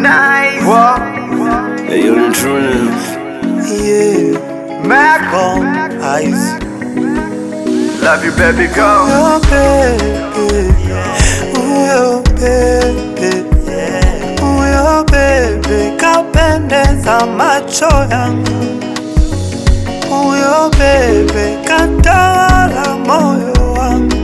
Harmonize. What? Hey, yo, the true Yeah, Mac. Gone Eyes. Love you, baby, go. Oh, baby. Oh, baby. Oh, baby. Kapendeza macho yangu. Huyo bebe katawala moyo wangu.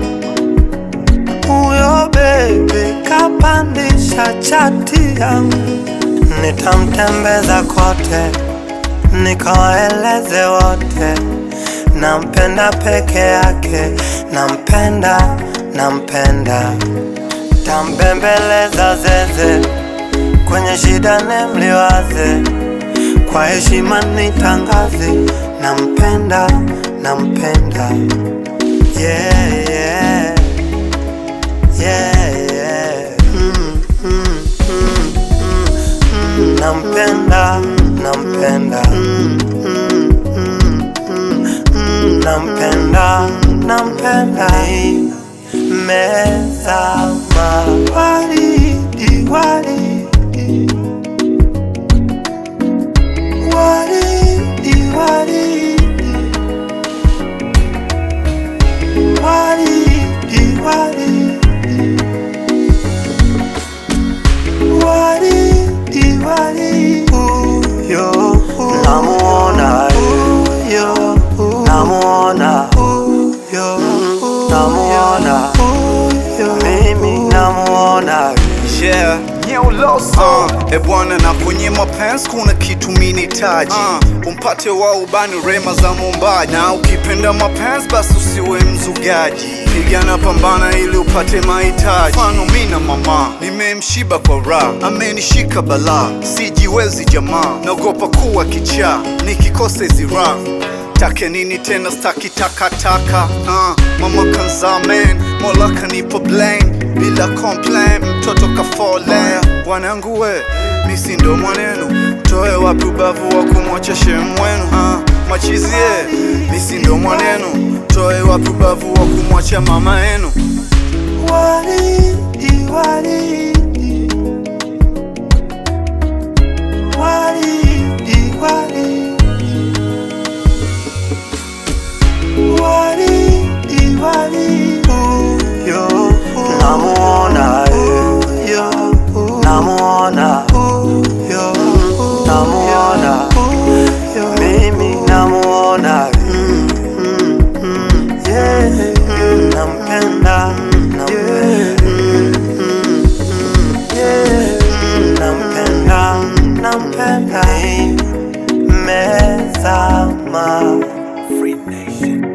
Huyo bebe kapandisha chati yangu. Nitamtembeza kote, nikawaeleze wote, nampenda peke yake, nampenda, nampenda. Tambembeleza zeze, kwenye shida nemliwaze, kwa heshima nitangaze, nampenda, nampenda. Yeah, yeah. Yeah, yeah. Mm, mm, mm, mm, mm. Nampenda, nampenda. Mm, mm, mm, mm, mm. Nampenda, nampenda. Mezama waridi, waridi. Waridi, waridi. Waridi, waridi. Waridi, waridi. Huyo, namuona huyo, namuona huyo, namuona huyo, mimi namuona Yeah. New Loso. Uh, e bwana na kwenye mapenzi kuna kitu minitaji uh, umpate wa ubani rema za mumbaji na ukipenda mapenzi basi usiwe mzugaji pigana pambana ili upate mahitaji mfano mi na mama nimemshiba kwa raha amenishika balaa sijiwezi jamaa naogopa kuwa kichaa nikikosa hizi raha take nini tena staki takataka uh, mama kanzamen mola kanipa blame bila complain mtoto kafolea wanangu we misi ndo mwanenu toe wapi ubavu wa kumwacha shemu wenu uh, machizie misi ndo mwanenu toe wapi ubavu wa kumwacha mama yenu Waridi, waridi. Waridi, waridi. Waridi, waridi. Huyo, namuona huyo, namuona huyo, namuona huyo, mimi namuona mm, mm, mm, yeah, mm, nampenda, nampenda, mm, mm, mm, yeah, mm, nampenda, nampenda, mezama Free Nation.